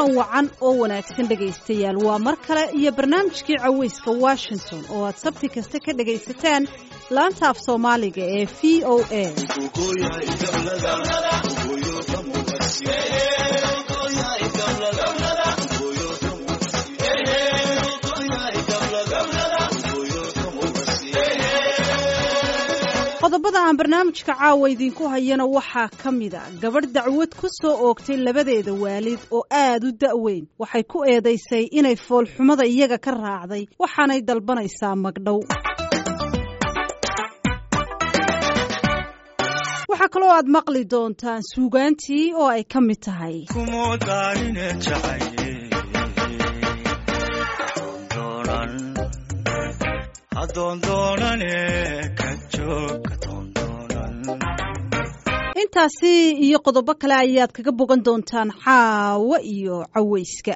kulan wacan oo wanaagsan dhegaystayaal waa mar kale iyo barnaamijkii cawayska washington oo aad sabti kasta ka dhegaysataan laanta af soomaaliga ee v o a qodobada aan barnaamijka caawa idiinku hayana waxaa ka mid a gabadh dacwad ku soo oogtay labadeeda waalid oo aad u da'weyn waxay ku eedaysay inay foolxumada iyaga ka raacday waxaanay dalbanaysaa magdhow waxaa kaloo aad maqli doontaan suugaantii oo ay ka mid tahay intaasi iyo qodobo kale ayaad kaga bogan doontaan caawo iyo cawayska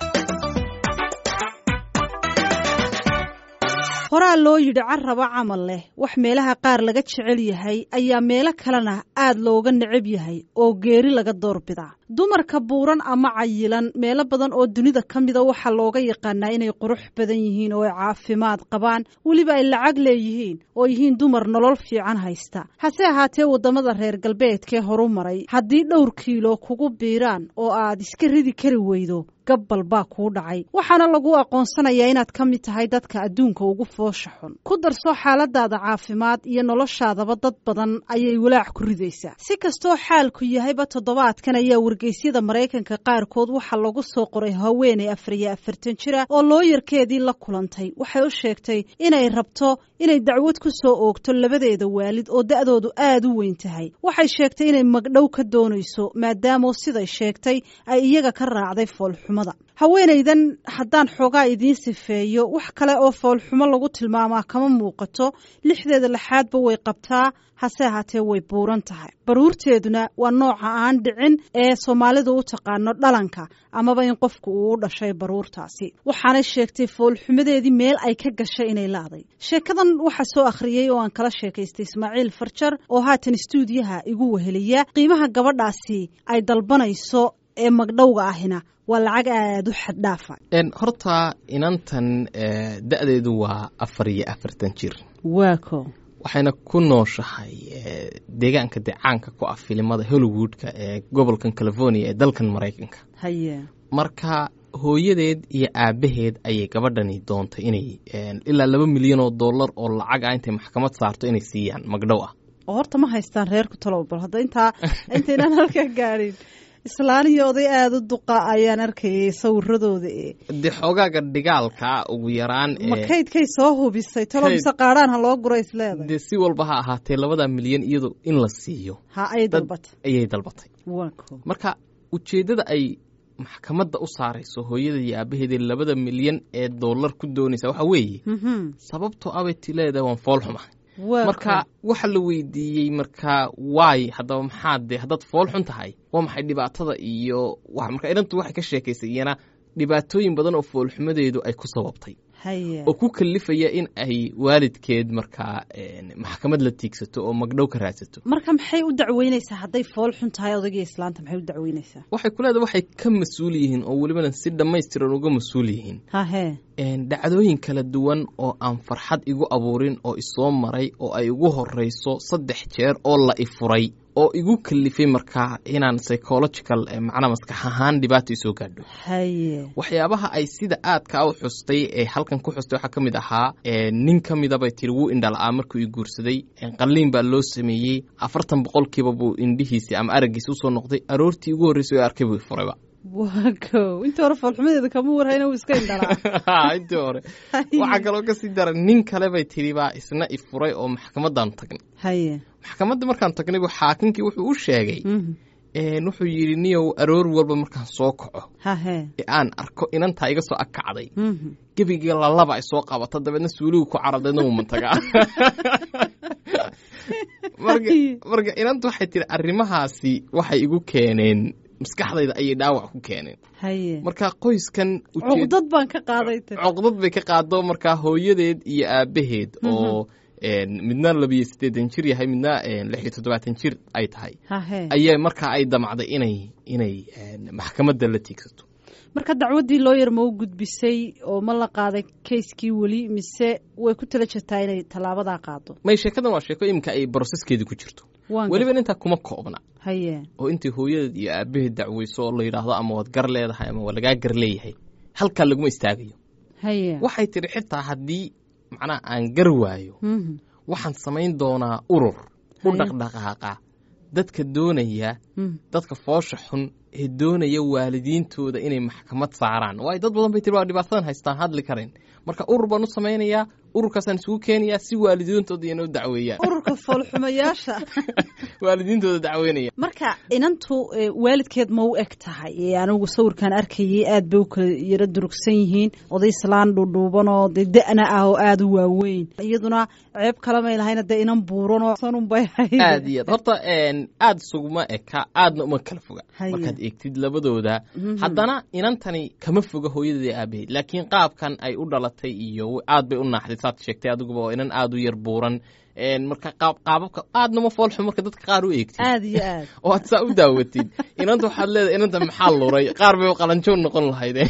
horaa loo yidhi carraba camal leh wax meelaha qaar laga jecel yahay ayaa meelo kalena aad looga necab yahay oo geeri laga doorbidaa dumarka buuran ama cayilan meelo badan oo dunida ka mida waxaa looga yaqaanaa inay qurux badan yihiin oo ay caafimaad qabaan weliba ay lacag leeyihiin oo yihiin dumar nolol fiican haysta hase ahaatee waddamada reer galbeedkee horu maray haddii dhowr kiilo kugu biiraan oo aad iska ridi kari weydo gabbal baa kuu dhacay waxaana lagu aqoonsanayaa inaad ka mid tahay dadka adduunka ugu foosha xun ku darso xaaladaada caafimaad iyo noloshaadaba dad badan ayay walaac ku ridaysaa si kastoo xaalku yahayba toddobaadkan ayaa wargeysyada maraykanka qaarkood waxaa lagu soo qoray haweeney afar iyo afartan jira oo looyarkeedii la kulantay waxay u sheegtay inay rabto inay dacwad ku soo oogto labadeeda waalid oo da'doodu aad u weyn tahay waxay sheegtay inay magdhow ka doonayso maadaama siday sheegtay ay iyaga ka raacday foolxumada haweenaydan haddaan xoogaa idiin sifeeyo wax kale oo foolxumo lagu tilmaamaa kama muuqato lixdeeda lixaadba way qabtaa hase ahaatee way buuran tahay baruurteeduna waa nooca aan dhicin ee soomaalidu u taqaano dhalanka amaba in qofku uu u dhashay baruurtaasi waxaanay sheegtay foolxumadeedii meel ay ka gashay inay laaday sheekadan waxaa soo akhriyey oo aan kala sheekaystay ismaaciil farjar oo haatan istuudiyaha igu weheliya qiimaha gabadhaasi ay dalbanayso ee magdhowga ahina waa lacag aada u xaddhaafa horta inantan da-deedu waa afar iyo afartan jir waako waxayna ku nooshahay deegaanka decaanka ku ah filimada hollywoodka ee gobolkan california ee dalkan maraykanka haye marka hooyadeed iyo aabaheed ayay gabadhani doontay inay ilaa laba milyan oo dollar oo lacag ah intay maxkamad saarto inay siiyaan magdhow ah oo horta ma haystaan reerku talow bal hadda intaa intaynaan halkaa gaadhin islaan iyo oday aada u duqa ayaan arkayay sawiradooda e dee xoogaaga dhigaalka ugu yaraan ma kaydkay soo hubisay talo mise qaadhaan ha loo gura isleedahay dee si walba ha ahaatee labada milyan iyado in la siiyo ha ayay dalbatay ayay dalbatay wako marka ujeeddada ay maxkamadda u saarayso hooyada iyo aabaheeda labada milyan ee dollar ku doonaysa waxaa weeye sababtoo abay ti leedahay waan fool xuma marka waxa la weydiiyey markaa waay haddaba maxaad dee haddaad fool xun tahay waa maxay dhibaatada iyo marka inantu waxay ka sheekaysay iyana dhibaatooyin badan oo foolxumadeedu ay ku sababtay oo ku kalifaya in ay waalidkeed markaa maxkamad la tiigsato oo magdhow ka raadsato marka maxay u dacweyneysaa hadday fool xun tahay odagii islaanta maxay u dacweyneysaa waxay ku leedahay waxay ka mas-uul yihiin oo welibana si dhammaystiran uga mas-uul yihiin hahe dhacdooyin kala duwan oo aan farxad igu abuurin oo isoo maray oo ay igu horeyso saddex jeer oo la ifuray oo igu kalifay markaa inaan psychological macnaa maskax ahaan dhibaato isoo gaadho haye waxyaabaha ay sida aadka u xustay ee halkan ku xustay waxaa ka mid ahaa nin ka midabay tiri wuu indhala-aa markuu i guursaday qalliin baa loo sameeyey afartan boqolkiiba buu indhihiisi ama araggiisi usoo noqday aroortii ugu horreysay oo arkay buu ifurayba wako intii hore foolxumadeeda kama warhayna wuu iska indhalaa intii hore waxaa kaloo kasii daran nin kale bay tiri baa isna ifuray oo maxkamadaanu tagnay haye maxkamadda markaan tagnay bu xaakinkii wuxuu u sheegay wuxuu yidhi niyow aroor walba markaan soo kaco hahe ee aan arko inantaa iga soo agkacday gebiga lalaba ay soo qabato dabeedna suuligu ku carardeedna wuu mantagaa marka inanta waxay tiri arrimahaasi waxay igu keeneen maskaxdayda ayay dhaawac ku keeneen haye marka qoyskan cuqdad baan ka qaaday cuqdad bay ka qaado markaa hooyadeed iyo aabaheed oo midna labiyo siddeetan jir yahay midna lix iyo toddobaatan jir ay tahay hahe ayaa markaa ay damacday inay inay maxkamadda la tiigsato marka dacwaddii looyar ma u gudbisay oo ma la qaaday kayskii weli mise way ku tala jirtaa inay tallaabadaa qaado may sheekadan waa sheeko iminka ay broseskeedii ku jirto weliba intaa kuma koobna haye oo intii hooyadeed iyo aabaheed dacweyso oo la yidhaahdo ama waad gar leedahay ama waa lagaa gar leeyahay halkaa laguma istaagayo haye waxay tidhi xitaa haddii macnaha aan gar waayo waxaan samayn doonaa urur u dhaqdhaqaaqa dadka doonaya dadka foosha xun ee doonaya waalidiintooda inay maxkamad saaraan waayo dad badan bay tiri waa dhibaatadan haystaan hadli karayn marka urur baan u samaynayaa ururkaasaan isugu keenayaa si waalidiintooda iyana u dacweeyaan ururka foolxumayaasha waalidiintooda dacweynaya marka inantu waalidkeed ma u eg tahay anigu sawirkaan arkayay aad bay u kala yaro durugsan yihiin oday islaan dhuudhuubanoo dee da-na ah oo aada u waaweyn iyaduna ceeb kalamay lahayna dee inan buuranoo sanunbay hayd aad iyo aad horta aad suguma eka aadna uma kala foga markaad eegtid labadooda haddana inantani kama foga hooyadeeda aabaheed laakiin qaabkan ay u dhalatay iyo aad bay u naaxday saad sheegtay adiguba oo inan aada u yar buuran marka qaababka aadnama foolxun marka dadka qaar u eegtid aad iyo aad oo aad saa u daawatid inanta waxaad leedahay inanta maxaa luray qaar bay qalanjoon noqon lahayde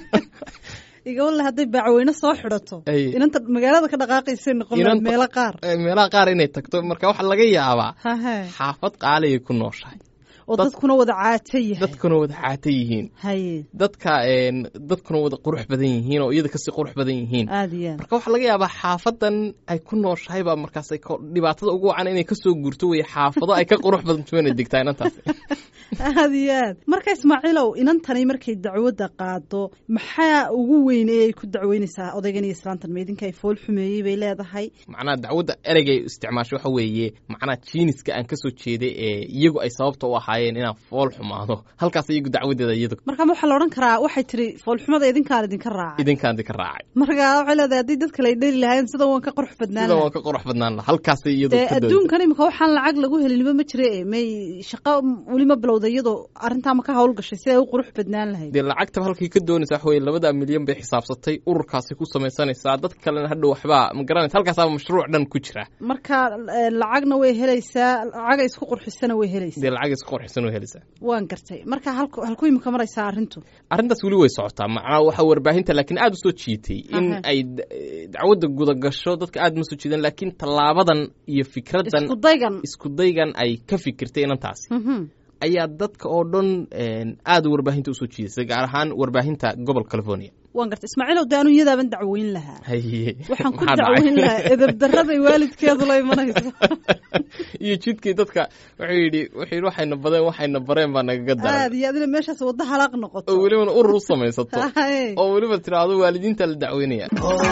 igawale hadday baacweyne soo xidhato inanta magaalada ka dhaqaaqaysay noqon lahayd meelo qaar meelaha qaar inay tagto marka waxaa laga yaabaa xaafad qaaligay ku nooshahay oo dadkuna wada caata yahay dadkuna wada caata yihiin haye dadka dadkuna wada qurux badan yihiin oo iyada kasii qurux badan yihiin aad iyo aad marka waxaa laga yaabaa xaafadan ay ku nooshahay baa markaas dhibaatada ugu wacan inay kasoo guurto weye xaafado ay ka qurux badanto inay degtaa inantaas aad iyo aad marka ismaaciilow inantani markay dacwadda qaado maxaa ugu weyne ay ku dacweynaysaa odaygan iyo islaantan meydinka ay fool xumeeyey bay leedahay macnaha dacwadda ereygay isticmaasho waxa weeye macnaha jiiniska aan kasoo jeeday ee iyagu ay sababta u ahaayeen inaan fool xumaado halkaas iyagu dacwadeeda iyadu marka waxaa la odhan karaa waxay tiri foolxumada idinkaan idinka raacay idinkaan idinka raacay marka waxay leedahay haddii dadka lay dheli lahayn sida waan ka qurux badnaan sida waan ka qurux badnaan laha halkaasay iyadu dee adduunkan imika waxaan lacag lagu helinba ma jire may shaqo weli ma bilowda iyadoo arrintaa ma ka hawl gashay si ay u qurux badnaan lahayd dee lacagtaba halkay ka doonaysa waxa weye labada milyan bay xisaabsatay ururkaasay ku samaysanaysaa dad kalena hadhow waxbaa ma garanaysa halkaasaaba mashruuc dhan ku jira marka lacagna way helaysaa lacaga isku qurxisana way helaysaa dee lacag isku qurxisan way helaysaa waan gartay marka halku halku imika maraysaa arrintu arrintaas weli way socotaa macnaa waxa warbaahinta laakiin aada u soo jiitay in ay dacwadda gudagasho dadka aada ma soo jiidan laakiin tallaabadan iyo fikraddan iskudaygan iskudaygan ay ka fikirtay inantaasi ayaa dadka oo dhan aada warbaahinta usoo jiidasay gaar ahaan warbaahinta gobol california waan garta ismaaciilow de anu iyadaaban dacweyn lahaa haye waxaan ku dacweyn lahaa edabdaraday waalidkeedu la imanayso iyo jidkii dadka wuxuu yidhi wuxuu yidhi waxayna badeen waxayna bareen baa nagaga daray aad iyo adina meeshaas wadda halaaq noqoto oo welibana urur u samaysato oo weliba tiraahdo waalidiinta la dacweynaya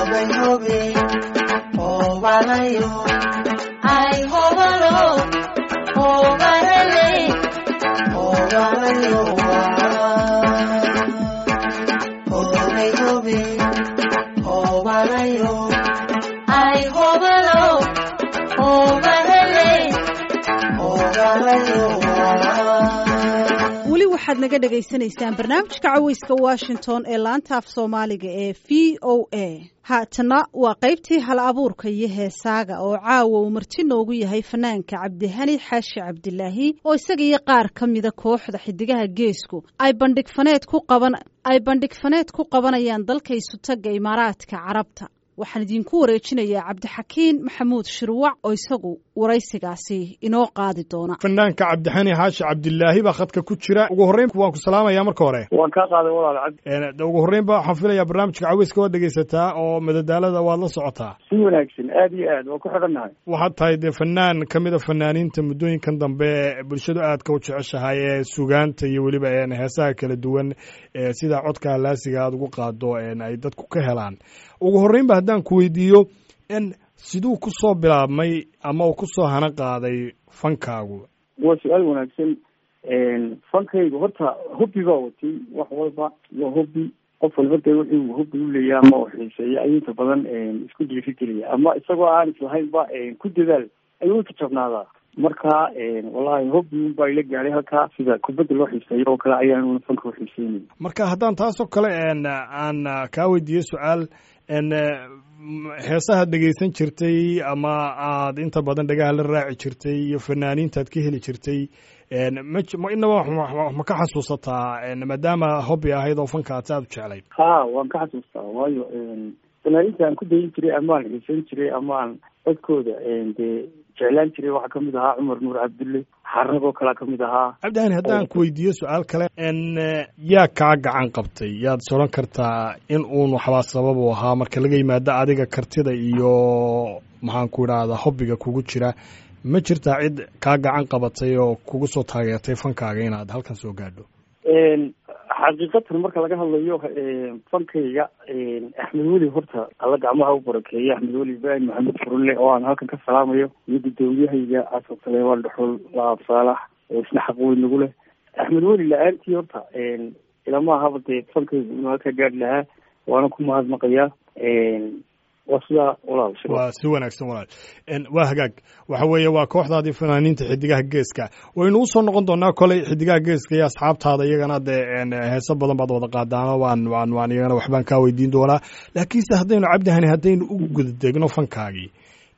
weli waxaad naga dhagaysanaysaan barnaamijka caweyska washington ee laanta af soomaaliga ee v o a haatana waa qaybtii hal abuurka iyo heesaaga oo caawa uu marti noogu yahay fanaanka cabdihani xaashi cabdilaahi oo isaga iyo qaar ka mida kooxda xidigaha geesku ay bandhig faneed ku qaban ay bandhig faneed ku qabanayaan dalka isutaga imaaraadka carabta waxaan idinku wareejinayaa cabdixakiin maxamuud shirwac oo isagu waraysigaasi inoo qaadi doona fanaanka cabdixani xaashi cabdilaahi baa khadka ku jira ugu horreyn waan ku salaamayaa marka hore waan kaa qaaday walaal cabdi ugu horreynba waxaan filayaa barnaamijka caweyska waad dhegaysataa oo madadaalada waad la socotaa si wanaagsan aad iyo aad waan ku xidhannahay waxaad tahay dee fanaan ka mid a fanaaniinta muddooyinkan dambe bulshadu aadka u jeceshahay ee sugaanta iyo weliba heesaha kala duwan sida codka halaasiga aad ugu qaado ay dadku ka helaan ugu horreynba haddaan ku weydiiyo n siduu ku soo bilaabmay ama uu ku soo hana qaaday fankaagu waa su-aal wanaagsan fankaygu horta hobbi baa watay wax walba waa hobbi qof walba dee wuxuu hobbi uleeyahay ama u xiiseeya ayuu inta badan isku dhiirigelaya ama isagoo aan islahaynba ku dadaal ayuu u jajabnaadaa marka wallahi hobbi unbaa ila gaadhay halkaa sida kubadda loo xiiseeyo oo kale ayaan fanka u xiiseynay marka haddaan taasoo kale aan kaa weydiiyo su-aal heesaha dhegaysan jirtay ama aad inta badan dhagaha la raaci jirtay iyo fanaaniintaad ka heli jirtay ma inaba ma ka xasuusataa maadaama hobby ahayd oo fanka aad aad u jeclayd ha waan ka xasuustaa waayo fanaaninta aan ku dayin jiray ama aan xiisan jiray ama aan codkooda dee jeclaan jiray waxaa kamid ahaa cumar nuur cabdulle xaragoo kalea kamid ahaa cabdihani haddaan ku weydiiyo su-aal kale yaa kaa gacan qabtay yaad is odhan kartaa in uun waxbaa sabab u ahaa marka laga yimaado adiga kartida iyo maxaan ku idhaahdaa hobbiga kugu jira ma jirtaa cid kaa gacan qabatay oo kugu soo taageertay fankaaga inaad halkan soo gaadho xaqiiqatan marka laga hadlayo fankayga axmed weli horta alla gacmaha u barakeeya axmed weli ibraahim maxamed furule oo aan halkan ka salaamayo iyo gudoomiyahayga xasan saleemaan dhuxul laab saalax oo isna xaq weyn nagu leh axmed weli la-aantii horta ilama ahaba dee fankaygu inuu halkaa gaadhi lahaa waana ku mahadnaqayaa waa sidaa walaal waa si wanaagsan walaal waa hagaag waxa weeye waa kooxdaadii fanaaniinta xidigaha geeska waynu usoo noqon doonaa koley xidigaha geeska iyo asxaabtaada iyagana dee heeso badan baad wada qaadaano waan waan waan iyagana waxbaan kaa weydiin doonaa laakiinse haddaynu cabdihani haddaynu u gudadegno fankaagii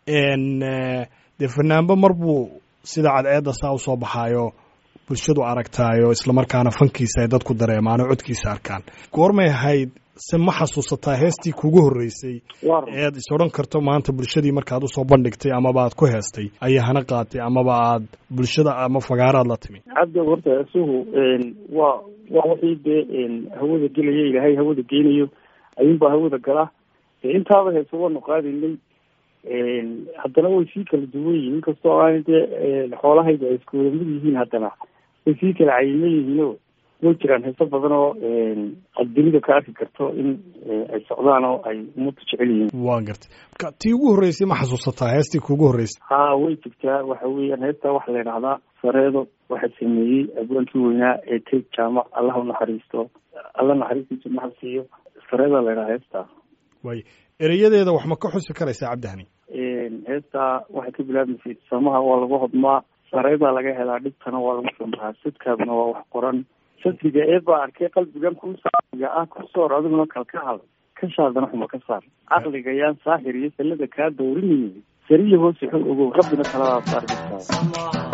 dee fanaanbo mar buu sida cadceedda saa usoo baxaayo bulshadu aragtaayo islamarkaana fankiisa ay dadku dareemaano codkiisa arkaan goormay ahayd se ma xasuusataa heestii kugu horreysay eed is odhan karto maanta bulshadii markaad usoo bandhigtay amaba aad ku heestay ayaa hana qaatay amaba aad bulshada ama fagaaraad la timi cabdi horta isuhu waa waa wixii dee hawada gelaya ilaahay hawada geynayo ayuunbaa hawada gala intaaba heese waanu qaadaynay haddana way sii kala duwan yihiin inkastoo aan dee xoolahayda ay isku wada mid yihiin haddana way sii kala cayiman yihiino way jiraan heeso badan oo aad dunida ka arki karto in ay socdaan oo ay ummadda jecel yihiin waan gartay marka tii ugu horreysay ma xasuusataa heestii kuugu horreysay ha way jirtaa waxa weeyaan heestaa waxaa la yidhahdaa sareedo waxaa sameeyey abwaankii weynaa ee teg jaamac allah u naxariisto alla naxariistiisa maxal siiyo sareedaa la yidhahaa heestaa waay ereyadeeda wax ma ka xusi karaysaa cabdihani heestaa waxay ka bilaabmaysay samaha waa lagu hodmaa sareedaa laga helaa dhibtana waa lagu sambahaa sadkaadna waa wax qoran sadriga ee baa arkay qalbigan ku saaiga ah ku soor adiguna kalkahal kashaadana xuma ka saar caqliga yaan saaxir iyo sallada kaa dawrinayay sariya hoose xog ogow rabbina taladaa saar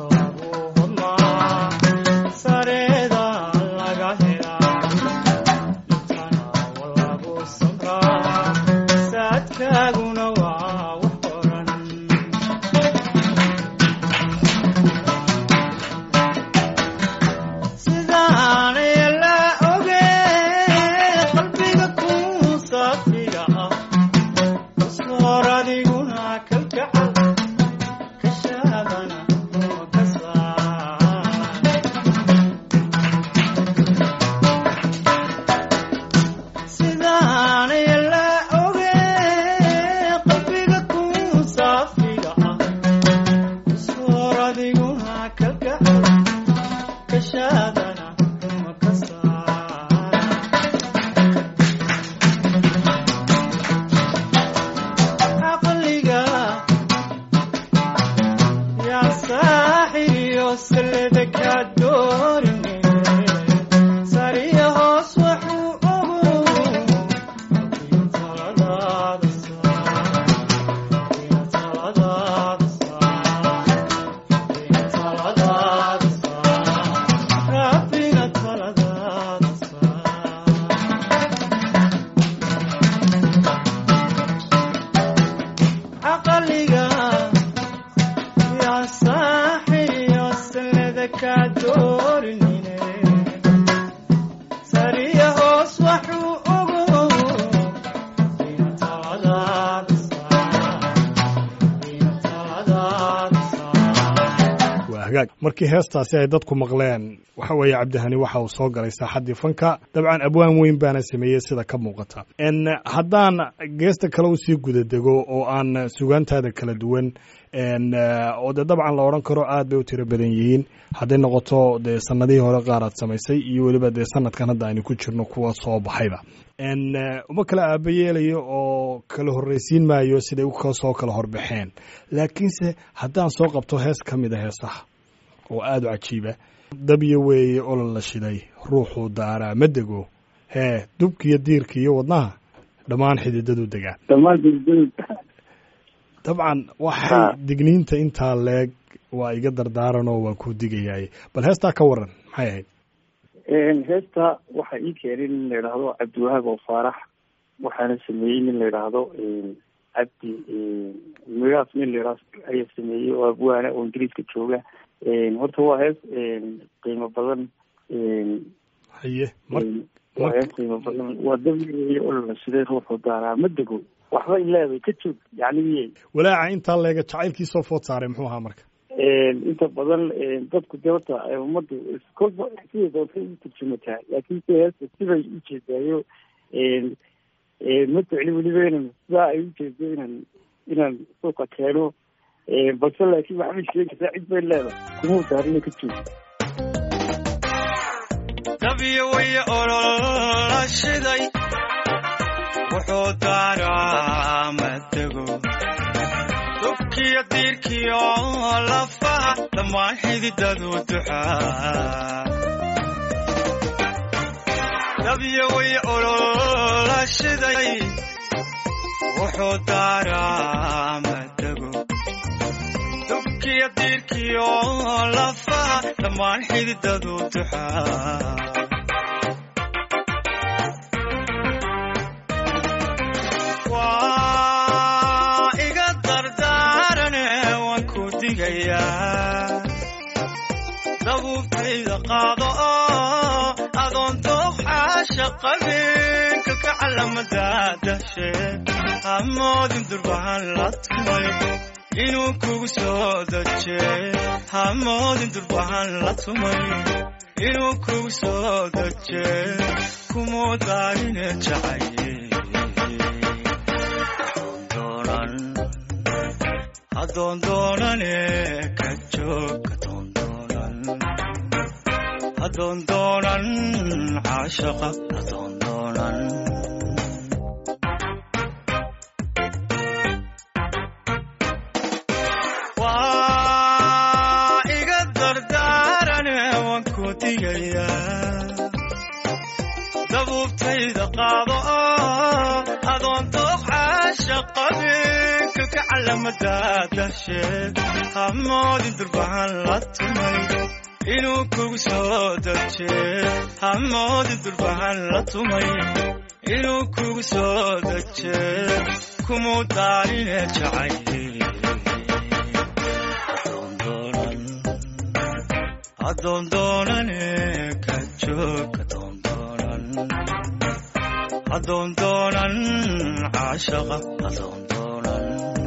markii heestaasi ay dadku maqleen waxa weeye cabdihani waxa uu soo galay saaxaddii fanka dabcan abwaan weyn baana sameeyey sida ka muuqata haddaan geesta kale usii gudadego oo aan sugaantaada kala duwan oo dee dabcan la odhan karo aad bay u tiro badan yihiin hadday noqoto dee sanadihii hore qaar aad samaysay iyo weliba dee sanadkan hadda aynu ku jirno kuwa soo baxayba uma kala aaba yeelayo oo kala horreysiin maayo siday soo kala horbaxeen laakiinse haddaan soo qabto hees ka mid a heesaha oo aada u cajiiba dabyo weeye olol la shiday ruuxuu daaraa ma dego hee dubkiiyo diirka iyo wadnaha dhammaan xididadu degaan dabcan waxay digniinta intaa leeg waa iga dardaaranoo waan ku digayaay bal heestaa ka waran maxay ahayd heesta waxaa ii keenay nin la yidhaahdo cabdiwahaab oo faarax waxaana sameeyey nin la yidhaahdo cabdi migaas nin la yidhaahdo ayaa sameeyey oo abwaana oo ingiriiska jooga horta waa hees qiimo badan haye waa hees qiimo badan waa dabiici olala sidee ruuxu daaraa ma dego waxba ileeday ka joog yacni walaaca intaa leega jacaylkii soo food saaray muxuu ahaa marka inta badan dadku de horta ummaddu kolba siday doonta u turjumataa laakiin se heesta sibay ujeedaayo ma jecli weliba inan sidaa ay ujeedo inaan inaan suuqa keeno balse laakiin waxbay sheegaysaa cid bay leedahay kumau daarina ka joog dabiyo way olola shiday wuxuu daaraa matego dubkiyo diirkiyo lafaha dhammaan xididadu duxaa dabiyo way olola shiday wuxuu daaraa matego dubkiyo diirkiyo lafaha dhammaan xididadu duxaa dabuubtayda qaado oo adoon dooxaasha qabeenka ka calamadadashe hamoodin durbahan la tumay inuu kugu soo daje hamoodin durbahan la tumay inuu kugu soo daje kumuu daarine jacaye adoon doonane ka joog adoon doonan caashaqa adoon doonan waa iga dardaarane waan ku digayaa dabuubtayda qaado oo adoon dooq caashaqabeenka ka calamadadasheed hamoodin durbahan la tumay inuu kugu soo daje hamoodin durbahan la tumay inuu kugu soo daje kumuu daarine jacaye adoon doonane ka joog adoon doonan adoon doonan caashaqa adoon doonan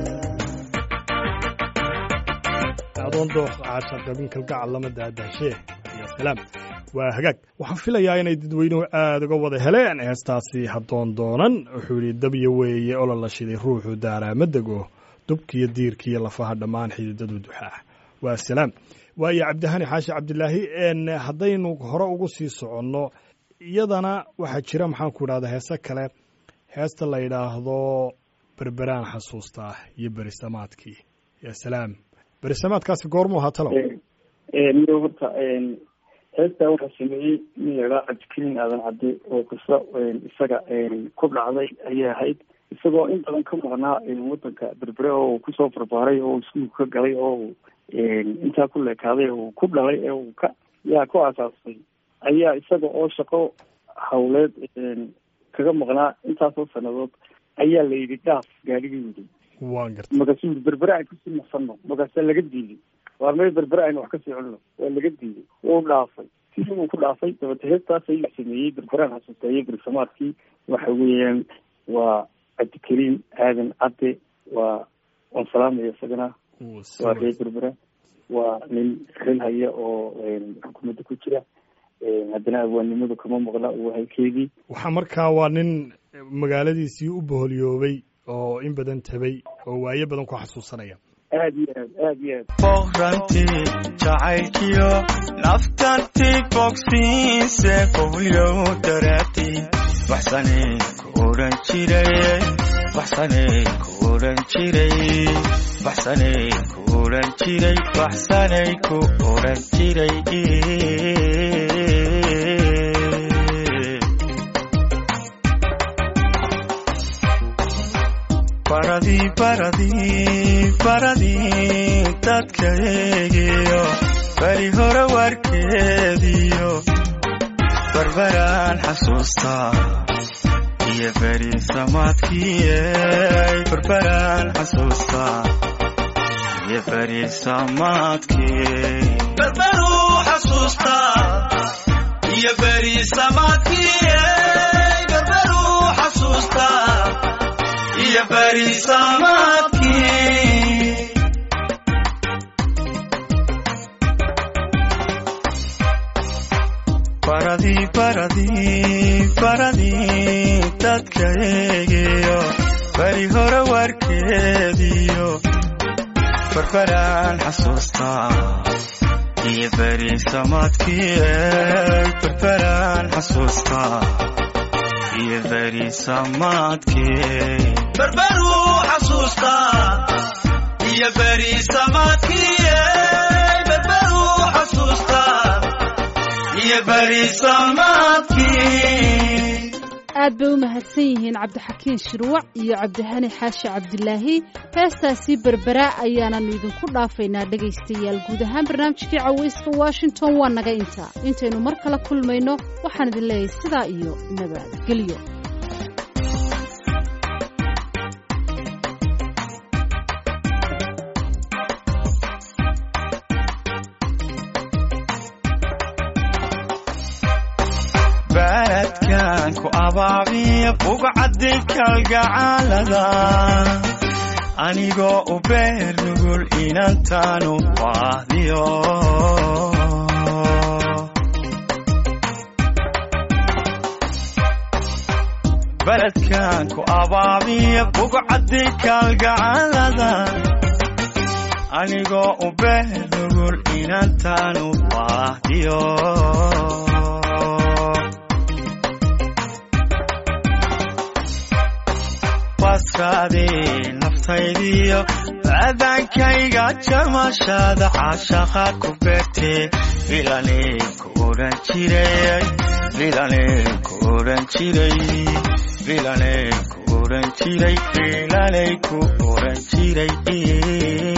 adoon dooq caashaqabin kalgacal lama daadaashee ya salaam waa hagaag waxaan filayaa inay dadweynuhu aada uga wada heleen heestaasi haddoon doonan wuxuu yidhi dabya weeye olol la shiday ruuxu daaraa ma dego dubkiyo diirkiiyo lafaha dhammaan xididadu duxaa waa salaam waayo cabdihani xaashi cabdilaahi haddaynu hore ugu sii soconno iyadana waxaa jira maxaan ku idhahda heese kale heesta la yidhaahdo berberaan xasuustaa iyo berisamaadkii ya salaam berisamaadkaasi goormuu ahaa talow miyo horta heestaa waxaa sameeyey nin laydhaha cabdikariin aadan cadde oo kasta isaga ku dhacday ayay ahayd isagoo in badan ka maqnaa wadanka berbere oo uu kusoo barbaaray oo iskuulka ka galay oo intaa ku leekaaday uu ku dhalay ee uu ka yaa ku aasaasay ayaa isaga oo shaqo hawleed kaga maqnaa intaasoo sanadood ayaa la yidhi dhaaf gaadhigii yidhi waan gartay markaasuu yidhi berbere aan kusii naqsano markaasaa laga diiday waar mee berbere aynu wax kasii cunno waa laga diiday wuu dhaafay sidii uu ku dhaafay dabate heestaas ayuu sameeyey berberaan xasuusteeye berisamaadkii waxa weeyaan waa cabdikariim aadan cadde waa waan salaamaya isagana waa reer berbera waa nin xil haya oo xukuumadda ku jira haddana awaannimadu kama maqla waa halkeedii waxaa markaa waa nin magaaladiisii u boholyoobay oo in badan tabay oo waayo badan ku xasuusanaya aad iyo aad aad iyo aad boqrantii jacaylkiyo naftantii bogsiise boholyow daraadii waxsanay ku odhan jiray waxsanay ku odhan jiray waxsanay ku odhan jiray waxsanay ku odhan jiray baradii baradii baradii dadkaygiyo beri hore warkeediyo barbaraan xasuustaa iyo beri samaadkiiyey barbaraan xasuustaa iyo beri samaadkii barbaruu xasuustaa iyo beri samaadkiiyey barbaruu xasuustaa iyo beri samaadkii baradii baradii baradii dadkaygiyo beri hore warkeediyo barbaraan xasuustaa iyo beri samaadkiiyey barbaraan xasuustaa iyo beri samaadkii barbaruu xasuustaa iyo beri samaadkiiyey barbaruu xasuustaa iyo beri samaadkii aad bay u mahadsan yihiin cabdixakiin shirwac iyo cabdihani xaashi cabdilaahi heestaasii berberaa ayaananu idinku dhaafaynaa dhegaystayaal guud ahaan barnaamijkii cawayska washington waa naga intaa intaynu mar kale kulmayno waxaan idin leeyahay sidaa iyo nabadgelyo baladkan ku abaabiya bugcaddi kalgacaalada anigoo u beer nugul inantaanu baahdiyo baladkan ku abaabiya bugcaddi kalgacaalada anigoo u beer nugul inantaanu baahdiyo baskaadii naftaydiyo aadaankayga jamashada caashaqa ku beertee bilanay ku odhan jiray bilanay ku odhan jiray bilanay ku odhan jiray bilanay ku odhan jiray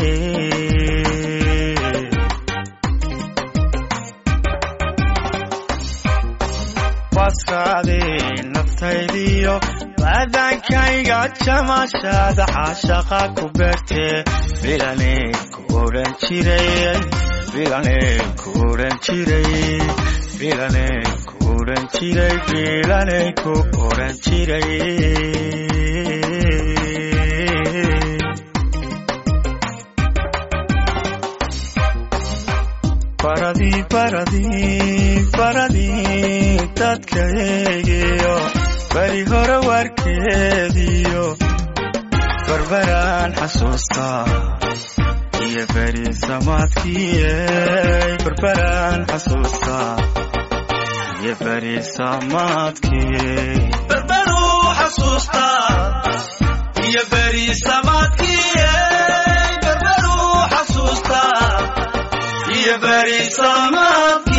baskaadii naftaydiyo aadaankayga jamashada caashaqa ku beertee bilanay ku odhan jiray bilanay ku odhan jiray bilanay ku odhan jiray bilanay ku odhan jiray baradii baradii baradii dadkaygiyo beri hore warkeediyo barbaraan xasuustaa iyo beri samaadkiiyey barbaraan xasuustaa iyo beri samaadkii barbaruu xasuustaa iyo beri samaadkiiyey barbaruu xasuustaa iyo beri samaadkii